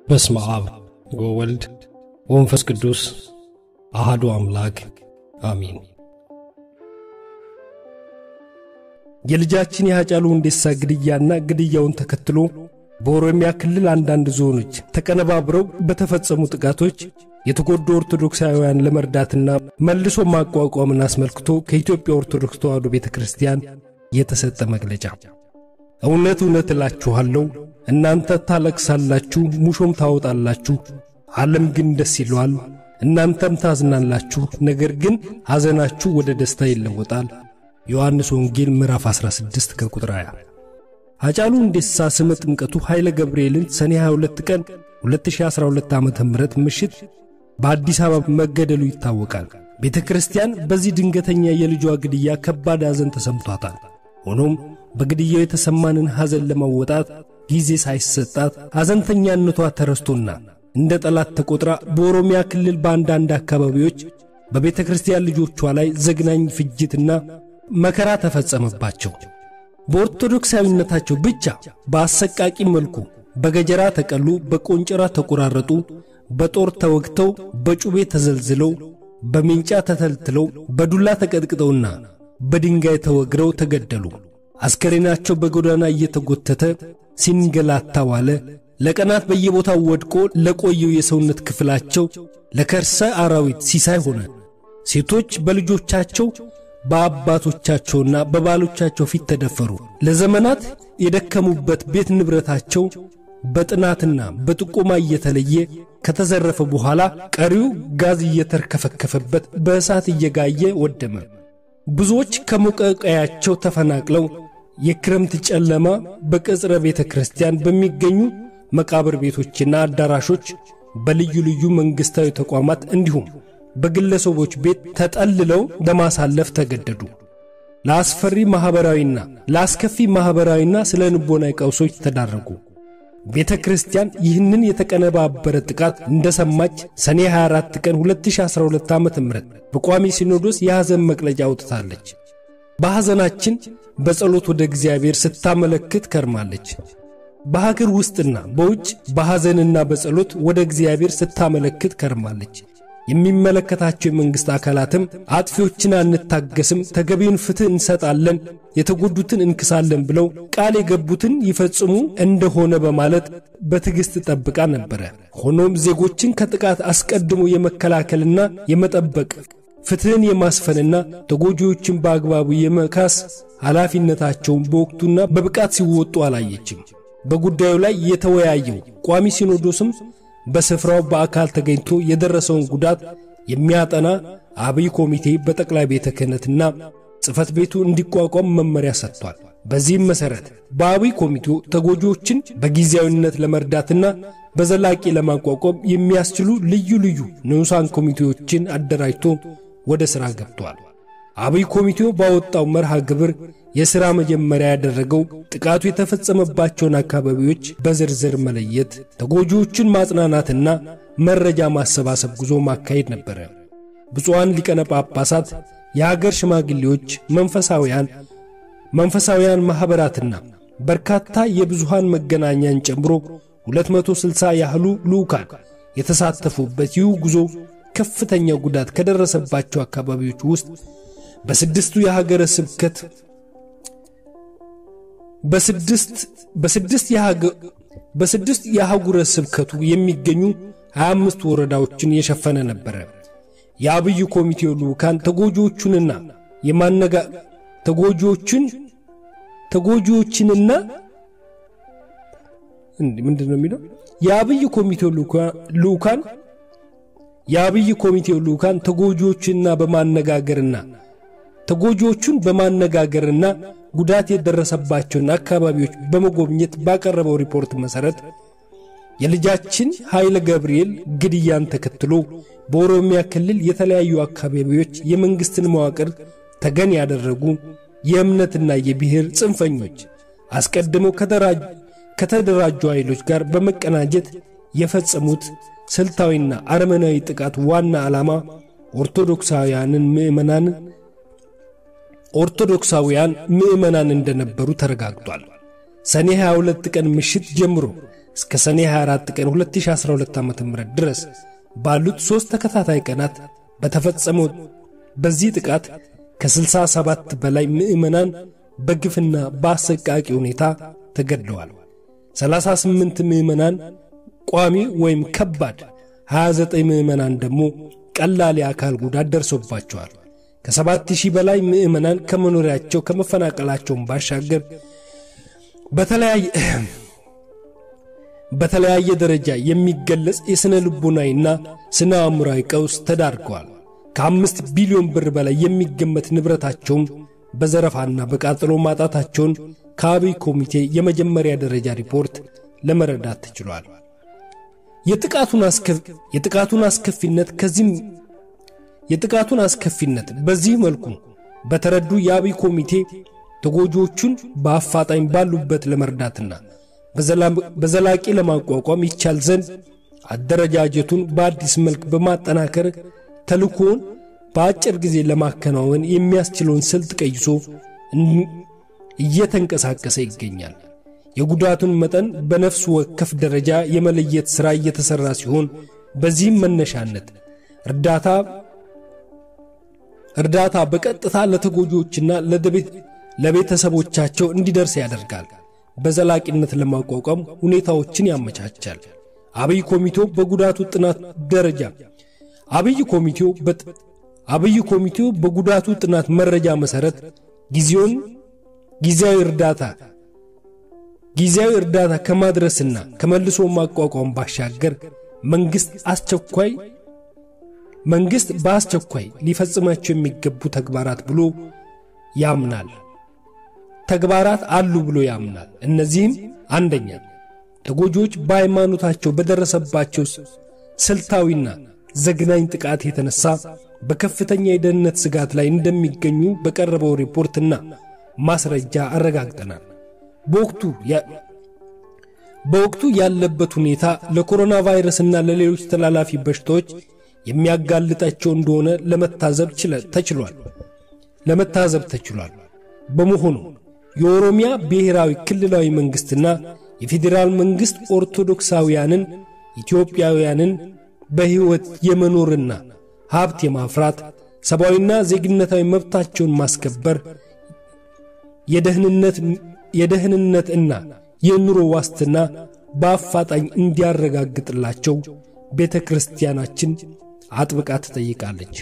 በስመ አብ ወወልድ ወመንፈስ ቅዱስ አሃዱ አምላክ አሚን። የልጃችን የሃጫሉ ሁንዴሳ ግድያና ግድያውን ተከትሎ በኦሮሚያ ክልል አንዳንድ ዞኖች ተቀነባብረው በተፈጸሙ ጥቃቶች የተጎዱ ኦርቶዶክሳውያን ለመርዳትና መልሶ ማቋቋምን አስመልክቶ ከኢትዮጵያ ኦርቶዶክስ ተዋሕዶ ቤተ ክርስቲያን የተሰጠ መግለጫ። እውነት እውነት እላችኋለሁ እናንተ ታለቅሳላችሁ፣ ሙሾም ታወጣላችሁ፣ ዓለም ግን ደስ ይለዋል። እናንተም ታዝናላችሁ፣ ነገር ግን ሐዘናችሁ ወደ ደስታ ይለወጣል። ዮሐንስ ወንጌል ምዕራፍ 16 ከቁጥር 20። ሃጫሉ ሁንዴሳ ስመ ጥምቀቱ ኃይለ ገብርኤልን ሰኔ 22 ቀን 2012 ዓ ም ምሽት በአዲስ አበባ መገደሉ ይታወቃል። ቤተ ክርስቲያን በዚህ ድንገተኛ የልጇ ግድያ ከባድ ሐዘን ተሰምቷታል። ሆኖም በግድያው የተሰማንን ሐዘን ለመወጣት ጊዜ ሳይሰጣት ሐዘንተኛነቷ ተረስቶና እንደ ጠላት ተቆጥራ በኦሮሚያ ክልል በአንዳንድ አካባቢዎች በቤተ ክርስቲያን ልጆቿ ላይ ዘግናኝ ፍጅትና መከራ ተፈጸመባቸው። በኦርቶዶክሳዊነታቸው ብቻ በአሰቃቂ መልኩ በገጀራ ተቀሉ፣ በቆንጨራ ተቆራረጡ፣ በጦር ተወግተው፣ በጩቤ ተዘልዝለው፣ በሜንጫ ተተልትለው፣ በዱላ ተቀጥቅጠውና በድንጋይ ተወግረው ተገደሉ። አስከሬናቸው በጎዳና እየተጎተተ ሲንገላታ ዋለ። ለቀናት በየቦታው ወድቆ ለቆየው የሰውነት ክፍላቸው ለከርሰ አራዊት ሲሳይ ሆነ። ሴቶች በልጆቻቸው በአባቶቻቸውና በባሎቻቸው ፊት ተደፈሩ። ለዘመናት የደከሙበት ቤት ንብረታቸው በጥናትና በጥቆማ እየተለየ ከተዘረፈ በኋላ ቀሪው ጋዝ እየተርከፈከፈበት በእሳት እየጋየ ወደመ። ብዙዎች ከሞቀ ቀያቸው ተፈናቅለው የክረምት ጨለማ በቅጽረ ቤተ ክርስቲያን በሚገኙ መቃብር ቤቶችና አዳራሾች በልዩ ልዩ መንግሥታዊ ተቋማት እንዲሁም በግለሰቦች ቤት ተጠልለው ለማሳለፍ ተገደዱ። ለአስፈሪ ማኅበራዊና ለአስከፊ ማኅበራዊና ስለ ንቦናዊ ቀውሶች ተዳረጉ። ቤተ ክርስቲያን ይህንን የተቀነባበረ ጥቃት እንደሰማች ሰኔ 24 ቀን 2012 ዓ ም በቋሚ ሲኖዶስ የሐዘን መግለጫ አውጥታለች። በሐዘናችን በጸሎት ወደ እግዚአብሔር ስታመለክት ከርማለች። በሀገር ውስጥና በውጭ በሐዘንና በጸሎት ወደ እግዚአብሔር ስታመለክት ከርማለች። የሚመለከታቸው የመንግሥት አካላትም አጥፊዎችን አንታገስም፣ ተገቢውን ፍትሕ እንሰጣለን፣ የተጎዱትን እንክሳለን ብለው ቃል የገቡትን ይፈጽሙ እንደሆነ በማለት በትዕግሥት ጠብቃ ነበረ። ሆኖም ዜጎችን ከጥቃት አስቀድሞ የመከላከልና የመጠበቅ ፍትሕን የማስፈንና ተጎጂዎችን በአግባቡ የመካስ ኃላፊነታቸውን በወቅቱና በብቃት ሲወጡ አላየችም። በጉዳዩ ላይ የተወያየው ቋሚ ሲኖዶስም በስፍራው በአካል ተገኝቶ የደረሰውን ጉዳት የሚያጠና አብይ ኮሚቴ በጠቅላይ ቤተ ክህነትና ጽሕፈት ቤቱ እንዲቋቋም መመሪያ ሰጥቷል። በዚህም መሠረት በአብይ ኮሚቴው ተጎጂዎችን በጊዜያዊነት ለመርዳትና በዘላቂ ለማቋቋም የሚያስችሉ ልዩ ልዩ ንዑሳን ኮሚቴዎችን አደራጅቶ ወደ ሥራ ገብቷል። አብይ ኮሚቴው ባወጣው መርሃ ግብር የሥራ መጀመሪያ ያደረገው ጥቃቱ የተፈጸመባቸውን አካባቢዎች በዝርዝር መለየት፣ ተጎጂዎችን ማጽናናትና መረጃ ማሰባሰብ ጉዞ ማካሄድ ነበረ። ብፁዓን ሊቀነ ጳጳሳት፣ የሀገር ሽማግሌዎች፣ መንፈሳውያን መንፈሳውያን ማኅበራትና በርካታ የብዙሃን መገናኛን ጨምሮ 260 ያህሉ ልዑካን የተሳተፉበት ይህ ጉዞ ከፍተኛ ጉዳት ከደረሰባቸው አካባቢዎች ውስጥ በስድስቱ የሀገረ ስብከት በስድስት የአህጉረ ስብከቱ የሚገኙ 25 ወረዳዎችን የሸፈነ ነበረ። የአብይ ኮሚቴው ልዑካን ተጎጂዎቹንና የማነጋ ተጎጂዎችን ተጎጂዎችንና ምንድን ነው የሚለው የአብይ ኮሚቴው ልዑካን የአብይ ኮሚቴው ልዑካን ተጎጂዎችንና በማነጋገርና ተጎጂዎቹን በማነጋገርና ጉዳት የደረሰባቸውን አካባቢዎች በመጎብኘት ባቀረበው ሪፖርት መሠረት የልጃችን ኃይለ ገብርኤል ግድያን ተከትሎ በኦሮሚያ ክልል የተለያዩ አካባቢዎች የመንግሥትን መዋቅር ተገን ያደረጉ የእምነትና የብሔር ጽንፈኞች አስቀድመው ከተደራጁ ኃይሎች ጋር በመቀናጀት የፈጸሙት ስልታዊና አረመናዊ ጥቃት ዋና ዓላማ ኦርቶዶክሳውያንን ምዕመናን ኦርቶዶክሳውያን ምዕመናን እንደነበሩ ተረጋግጧል። ሰኔ 22 ቀን ምሽት ጀምሮ እስከ ሰኔ 24 ቀን 2012 ዓ ም ድረስ ባሉት ሦስት ተከታታይ ቀናት በተፈጸመው በዚህ ጥቃት ከ67 በላይ ምዕመናን በግፍና በአሰቃቂ ሁኔታ ተገድለዋል። 38 ምዕመናን ቋሚ ወይም ከባድ፣ 29 ምዕመናን ደግሞ ቀላል የአካል ጉዳት ደርሶባቸዋል። ከሰባት ሺህ በላይ ምዕመናን ከመኖሪያቸው ከመፈናቀላቸውን ባሻገር በተለያየ ደረጃ የሚገለጽ የሥነ ልቦናዊና ስነ አእምራዊ ቀውስ ተዳርገዋል። ከአምስት ቢሊዮን ብር በላይ የሚገመት ንብረታቸውን በዘረፋና በቃጠሎ ማጣታቸውን ከአብይ ኮሚቴ የመጀመሪያ ደረጃ ሪፖርት ለመረዳት ተችሏል። የጥቃቱን አስከፊነት ከዚህም የጥቃቱን አስከፊነት በዚህ መልኩ በተረዱ የአብይ ኮሚቴ ተጎጂዎቹን በአፋጣኝ ባሉበት ለመርዳትና በዘላቂ ለማቋቋም ይቻል ዘንድ አደረጃጀቱን በአዲስ መልክ በማጠናከር ተልእኮውን በአጭር ጊዜ ለማከናወን የሚያስችለውን ስልት ቀይሶ እየተንቀሳቀሰ ይገኛል። የጉዳቱን መጠን በነፍስ ወከፍ ደረጃ የመለየት ሥራ እየተሠራ ሲሆን በዚህም መነሻነት እርዳታ እርዳታ በቀጥታ ለተጎጂዎችና ለቤተሰቦቻቸው እንዲደርስ ያደርጋል። በዘላቂነት ለማቋቋም ሁኔታዎችን ያመቻቻል። አብይ ኮሚቴው በጉዳቱ ጥናት ደረጃ አብይ ኮሚቴው አብይ ኮሚቴው በጉዳቱ ጥናት መረጃ መሠረት ጊዜውን ጊዜያዊ እርዳታ ጊዜያዊ እርዳታ ከማድረስና ከመልሶ ማቋቋም ባሻገር መንግሥት አስቸኳይ መንግሥት በአስቸኳይ ሊፈጽማቸው የሚገቡ ተግባራት ብሎ ያምናል ተግባራት አሉ ብሎ ያምናል። እነዚህም አንደኛ ተጎጂዎች በሃይማኖታቸው በደረሰባቸው ስልታዊና ዘግናኝ ጥቃት የተነሳ በከፍተኛ የደህንነት ስጋት ላይ እንደሚገኙ በቀረበው ሪፖርትና ማስረጃ አረጋግጠናል። በወቅቱ በወቅቱ ያለበት ሁኔታ ለኮሮና ቫይረስና ለሌሎች ተላላፊ በሽታዎች የሚያጋልጣቸው እንደሆነ ለመታዘብ ተችሏል ለመታዘብ ተችሏል። በመሆኑ የኦሮሚያ ብሔራዊ ክልላዊ መንግሥትና የፌዴራል መንግሥት ኦርቶዶክሳውያንን ኢትዮጵያውያንን በሕይወት የመኖርና ሀብት የማፍራት ሰብአዊና ዜግነታዊ መብታቸውን ማስከበር የደህንነት እና የኑሮ ዋስትና በአፋጣኝ እንዲያረጋግጥላቸው ቤተ ክርስቲያናችን አጥብቃ ትጠይቃለች።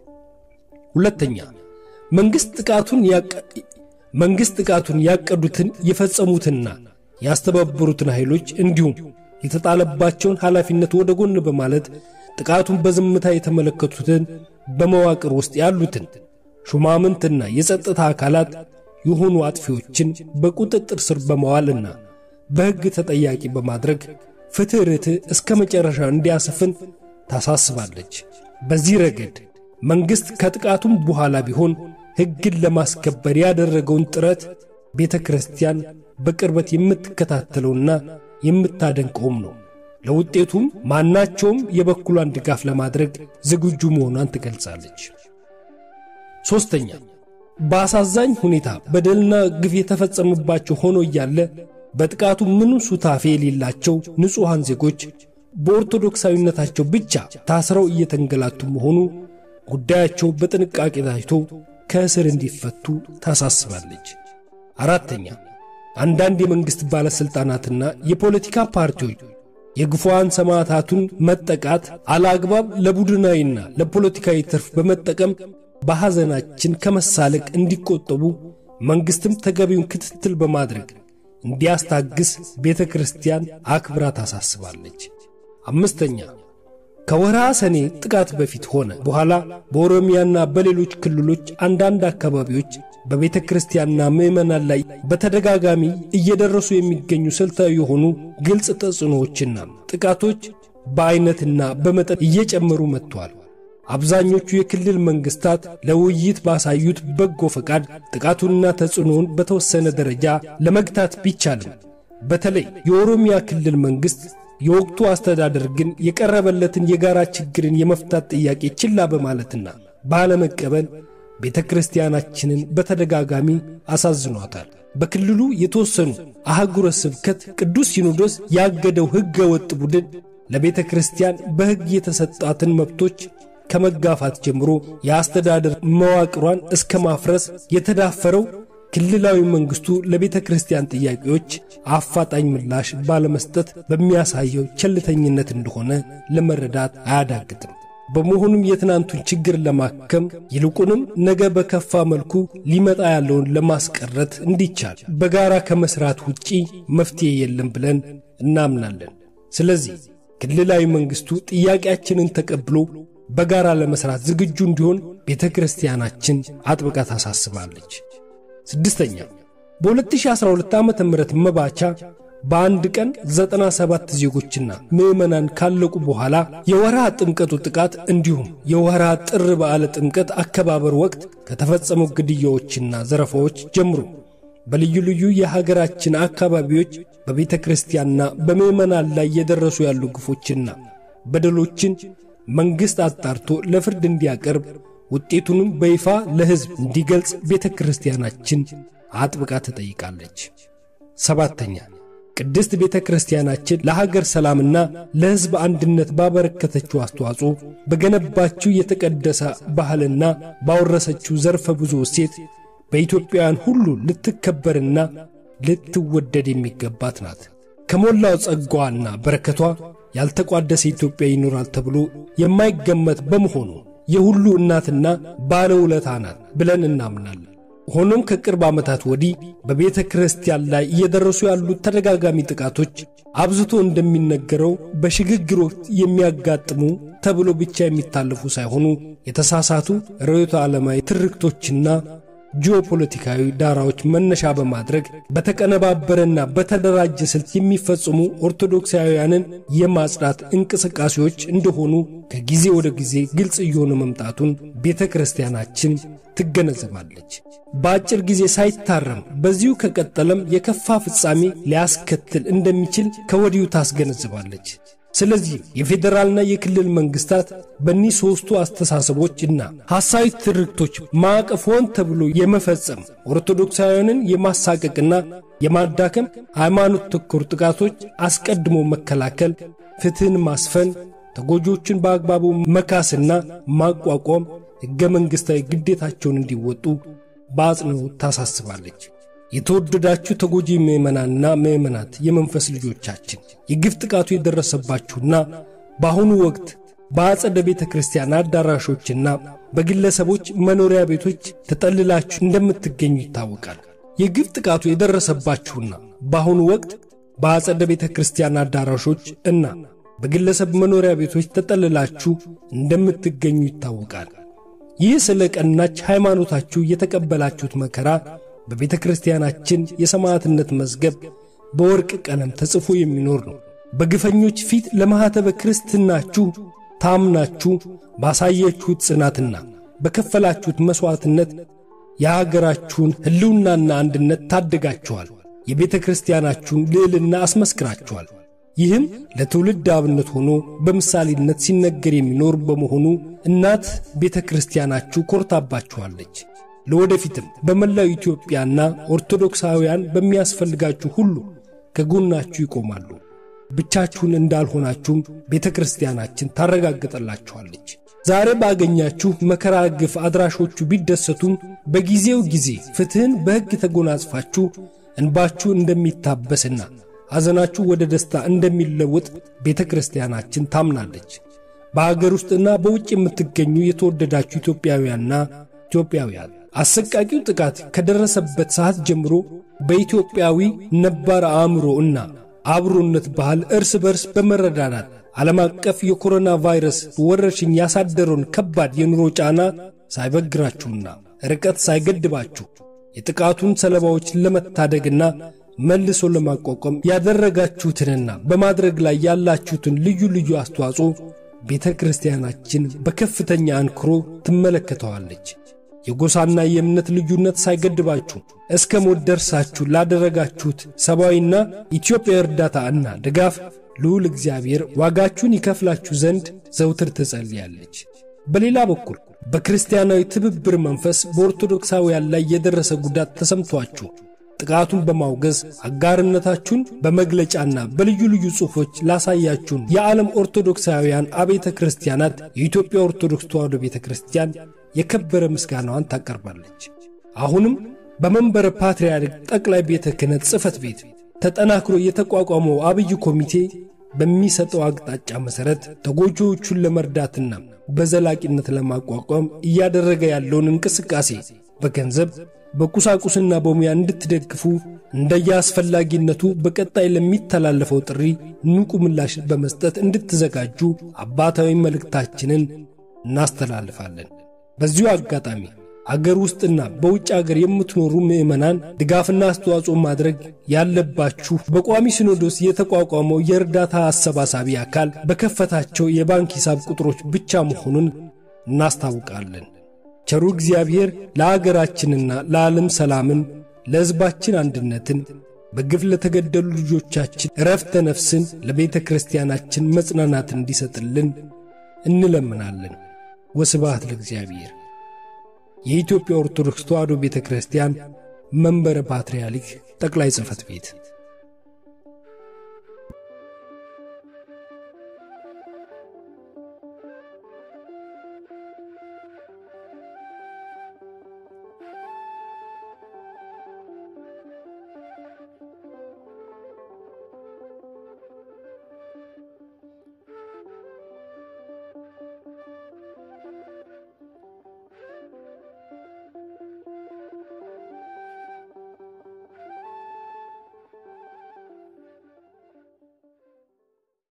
ሁለተኛ መንግሥት ጥቃቱን መንግሥት ጥቃቱን ያቀዱትን የፈጸሙትና ያስተባበሩትን ኃይሎች እንዲሁም የተጣለባቸውን ኃላፊነት ወደ ጎን በማለት ጥቃቱን በዝምታ የተመለከቱትን በመዋቅር ውስጥ ያሉትን ሹማምንትና የጸጥታ አካላት የሆኑ አጥፊዎችን በቁጥጥር ስር በመዋልና በሕግ ተጠያቂ በማድረግ ፍትሕ ርትዕ እስከ መጨረሻ እንዲያሰፍን ታሳስባለች። በዚህ ረገድ መንግሥት ከጥቃቱም በኋላ ቢሆን ሕግን ለማስከበር ያደረገውን ጥረት ቤተ ክርስቲያን በቅርበት የምትከታተለውና የምታደንቀውም ነው። ለውጤቱም ማናቸውም የበኩሏን ድጋፍ ለማድረግ ዝግጁ መሆኗን ትገልጻለች። ሦስተኛ በአሳዛኝ ሁኔታ በደልና ግፍ የተፈጸመባቸው ሆኖ እያለ በጥቃቱ ምንም ሱታፌ የሌላቸው ንጹሐን ዜጎች በኦርቶዶክሳዊነታቸው ብቻ ታስረው እየተንገላቱ መሆኑ ጉዳያቸው በጥንቃቄ ታይቶ ከእስር እንዲፈቱ ታሳስባለች። አራተኛ አንዳንድ የመንግሥት ባለሥልጣናትና የፖለቲካ ፓርቲዎች የግፉዋን ሰማዕታቱን መጠቃት አለአግባብ ለቡድናዊና ለፖለቲካዊ ትርፍ በመጠቀም በሐዘናችን ከመሳለቅ እንዲቆጠቡ መንግሥትም ተገቢውን ክትትል በማድረግ እንዲያስታግስ ቤተ ክርስቲያን አክብራ ታሳስባለች። አምስተኛ ከወርሃ ሰኔ ጥቃት በፊት ሆነ በኋላ በኦሮሚያና በሌሎች ክልሎች አንዳንድ አካባቢዎች በቤተ ክርስቲያንና ምዕመናን ላይ በተደጋጋሚ እየደረሱ የሚገኙ ስልታዊ የሆኑ ግልጽ ተጽዕኖዎችና ጥቃቶች በዐይነትና በመጠን እየጨመሩ መጥተዋል። አብዛኞቹ የክልል መንግሥታት ለውይይት ባሳዩት በጎ ፈቃድ ጥቃቱንና ተጽዕኖውን በተወሰነ ደረጃ ለመግታት ቢቻልም በተለይ የኦሮሚያ ክልል መንግሥት የወቅቱ አስተዳደር ግን የቀረበለትን የጋራ ችግርን የመፍታት ጥያቄ ችላ በማለትና ባለመቀበል ቤተ ክርስቲያናችንን በተደጋጋሚ አሳዝኗታል። በክልሉ የተወሰኑ አህጉረ ስብከት ቅዱስ ሲኖዶስ ያገደው ሕገ ወጥ ቡድን ለቤተ ክርስቲያን በሕግ የተሰጣትን መብቶች ከመጋፋት ጀምሮ የአስተዳደር መዋቅሯን እስከ ማፍረስ የተዳፈረው ክልላዊ መንግስቱ ለቤተ ክርስቲያን ጥያቄዎች አፋጣኝ ምላሽ ባለመስጠት በሚያሳየው ቸልተኝነት እንደሆነ ለመረዳት አያዳግትም። በመሆኑም የትናንቱን ችግር ለማከም ይልቁንም ነገ በከፋ መልኩ ሊመጣ ያለውን ለማስቀረት እንዲቻል በጋራ ከመስራት ውጪ መፍትሄ የለም ብለን እናምናለን። ስለዚህ ክልላዊ መንግስቱ ጥያቄያችንን ተቀብሎ በጋራ ለመስራት ዝግጁ እንዲሆን ቤተ ክርስቲያናችን አጥብቃ ታሳስባለች። ስድስተኛ በ2012 ዓ ም መባቻ በአንድ ቀን 97 ዜጎችና ምዕመናን ካለቁ በኋላ የወርሃ ጥምቀቱ ጥቃት እንዲሁም የወርሃ ጥር በዓለ ጥምቀት አከባበር ወቅት ከተፈጸሙ ግድያዎችና ዘረፋዎች ጀምሮ በልዩ ልዩ የሀገራችን አካባቢዎች በቤተ ክርስቲያንና በምዕመናን ላይ የደረሱ ያሉ ግፎችና በደሎችን መንግሥት አጣርቶ ለፍርድ እንዲያቀርብ ውጤቱንም በይፋ ለሕዝብ እንዲገልጽ ቤተ ክርስቲያናችን አጥብቃ ትጠይቃለች። ሰባተኛ ቅድስት ቤተ ክርስቲያናችን ለሀገር ሰላምና ለሕዝብ አንድነት ባበረከተችው አስተዋጽኦ በገነባችው የተቀደሰ ባህልና ባወረሰችው ዘርፈ ብዙ እሴት በኢትዮጵያውያን ሁሉ ልትከበርና ልትወደድ የሚገባት ናት። ከሞላው ጸጋዋና በረከቷ ያልተቋደሰ ኢትዮጵያ ይኖራል ተብሎ የማይገመት በመሆኑ የሁሉ እናትና ባለውለታ ናት ብለን እናምናለን። ሆኖም ከቅርብ ዓመታት ወዲህ በቤተ ክርስቲያን ላይ እየደረሱ ያሉት ተደጋጋሚ ጥቃቶች አብዝቶ እንደሚነገረው በሽግግር ወቅት የሚያጋጥሙ ተብሎ ብቻ የሚታለፉ ሳይሆኑ የተሳሳቱ ርዕዮተ ዓለማዊ ትርክቶችና ጂኦፖለቲካዊ ዳራዎች መነሻ በማድረግ በተቀነባበረና በተደራጀ ስልት የሚፈጽሙ ኦርቶዶክሳውያንን የማጽዳት እንቅስቃሴዎች እንደሆኑ ከጊዜ ወደ ጊዜ ግልጽ እየሆነ መምጣቱን ቤተ ክርስቲያናችን ትገነዘባለች። በአጭር ጊዜ ሳይታረም በዚሁ ከቀጠለም የከፋ ፍጻሜ ሊያስከትል እንደሚችል ከወዲሁ ታስገነዝባለች። ስለዚህ የፌዴራልና የክልል መንግስታት በእኒህ ሦስቱ አስተሳሰቦች እና ሐሳዊ ትርክቶች ማዕቀፍ ሆን ተብሎ የመፈጸም ኦርቶዶክሳውያንን የማሳቀቅና የማዳከም ሃይማኖት ተኮር ጥቃቶች አስቀድሞ መከላከል፣ ፍትሕን ማስፈን፣ ተጎጂዎችን በአግባቡ መካስና ማቋቋም ሕገ መንግሥታዊ ግዴታቸውን እንዲወጡ በአጽንኦት ታሳስባለች። የተወደዳችሁ ተጎጂ ምዕመናንና ምዕመናት የመንፈስ ልጆቻችን የግፍ ጥቃቱ የደረሰባችሁና በአሁኑ ወቅት በአጸደ ቤተ ክርስቲያን አዳራሾችና በግለሰቦች መኖሪያ ቤቶች ተጠልላችሁ እንደምትገኙ ይታወቃል። የግፍ ጥቃቱ የደረሰባችሁና በአሁኑ ወቅት በአጸደ ቤተ ክርስቲያን አዳራሾች እና በግለሰብ መኖሪያ ቤቶች ተጠልላችሁ እንደምትገኙ ይታወቃል። ይህ ስለ ቀናች ሃይማኖታችሁ የተቀበላችሁት መከራ በቤተ ክርስቲያናችን የሰማዕትነት መዝገብ በወርቅ ቀለም ተጽፎ የሚኖር ነው። በግፈኞች ፊት ለማኅተበ ክርስትናችሁ ታምናችሁ ባሳየችሁት ጽናትና በከፈላችሁት መሥዋዕትነት የአገራችሁን ሕልውናና አንድነት ታደጋችኋል። የቤተ ክርስቲያናችሁን ልዕልና አስመስክራችኋል። ይህም ለትውልድ አብነት ሆኖ በምሳሌነት ሲነገር የሚኖር በመሆኑ እናት ቤተ ክርስቲያናችሁ ኮርታባችኋለች። ለወደፊትም በመላው ኢትዮጵያና ኦርቶዶክሳውያን በሚያስፈልጋችሁ ሁሉ ከጎናችሁ ይቆማሉ። ብቻችሁን እንዳልሆናችሁም ቤተ ክርስቲያናችን ታረጋግጠላችኋለች። ዛሬ ባገኛችሁ መከራ ግፍ አድራሾቹ ቢደሰቱም በጊዜው ጊዜ ፍትሕን በሕግ ተጎናጽፋችሁ እንባችሁ እንደሚታበስና ሐዘናችሁ ወደ ደስታ እንደሚለወጥ ቤተ ክርስቲያናችን ታምናለች። በአገር ውስጥና በውጭ የምትገኙ የተወደዳችሁ ኢትዮጵያውያንና ኢትዮጵያውያን አሰቃቂው ጥቃት ከደረሰበት ሰዓት ጀምሮ በኢትዮጵያዊ ነባር አእምሮ እና አብሮነት ባህል እርስ በርስ በመረዳዳት ዓለም አቀፍ የኮሮና ቫይረስ ወረርሽኝ ያሳደረውን ከባድ የኑሮ ጫና ሳይበግራችሁና ርቀት ሳይገድባችሁ የጥቃቱን ሰለባዎች ለመታደግና መልሶ ለማቋቋም ያደረጋችሁትንና በማድረግ ላይ ያላችሁትን ልዩ ልዩ አስተዋጽኦ ቤተ ክርስቲያናችን በከፍተኛ አንክሮ ትመለከተዋለች። የጎሳና የእምነት ልዩነት ሳይገድባችሁ እስከ ሞት ደርሳችሁ ላደረጋችሁት ሰብአዊና ኢትዮጵያዊ እርዳታ እና ድጋፍ ልዑል እግዚአብሔር ዋጋችሁን ይከፍላችሁ ዘንድ ዘውትር ትጸልያለች። በሌላ በኩል በክርስቲያናዊ ትብብር መንፈስ በኦርቶዶክሳውያን ላይ የደረሰ ጉዳት ተሰምቷችሁ ጥቃቱን በማውገዝ አጋርነታችሁን በመግለጫና በልዩ ልዩ ጽሑፎች ላሳያችሁን የዓለም ኦርቶዶክሳውያን አብያተ ክርስቲያናት የኢትዮጵያ ኦርቶዶክስ ተዋሕዶ ቤተ ክርስቲያን የከበረ ምስጋናዋን ታቀርባለች። አሁንም በመንበረ ፓትርያርክ ጠቅላይ ቤተ ክህነት ጽሕፈት ቤት ተጠናክሮ የተቋቋመው አብይ ኮሚቴ በሚሰጠው አቅጣጫ መሠረት ተጎጂዎቹን ለመርዳትና በዘላቂነት ለማቋቋም እያደረገ ያለውን እንቅስቃሴ በገንዘብ በቁሳቁስና በሙያ እንድትደግፉ እንደየአስፈላጊነቱ በቀጣይ ለሚተላለፈው ጥሪ ንቁ ምላሽ በመስጠት እንድትዘጋጁ አባታዊ መልእክታችንን እናስተላልፋለን። በዚሁ አጋጣሚ አገር ውስጥና በውጭ አገር የምትኖሩ ምዕመናን ድጋፍና አስተዋጽኦ ማድረግ ያለባችሁ በቋሚ ሲኖዶስ የተቋቋመው የእርዳታ አሰባሳቢ አካል በከፈታቸው የባንክ ሂሳብ ቁጥሮች ብቻ መሆኑን እናስታውቃለን። ቸሩ እግዚአብሔር ለአገራችንና ለዓለም ሰላምን፣ ለሕዝባችን አንድነትን፣ በግፍ ለተገደሉ ልጆቻችን ዕረፍተ ነፍስን፣ ለቤተ ክርስቲያናችን መጽናናት እንዲሰጥልን እንለምናለን። ወስብሐት ለእግዚአብሔር። የኢትዮጵያ ኦርቶዶክስ ተዋሕዶ ቤተ ክርስቲያን መንበረ ፓትርያርክ ጠቅላይ ጽሕፈት ቤት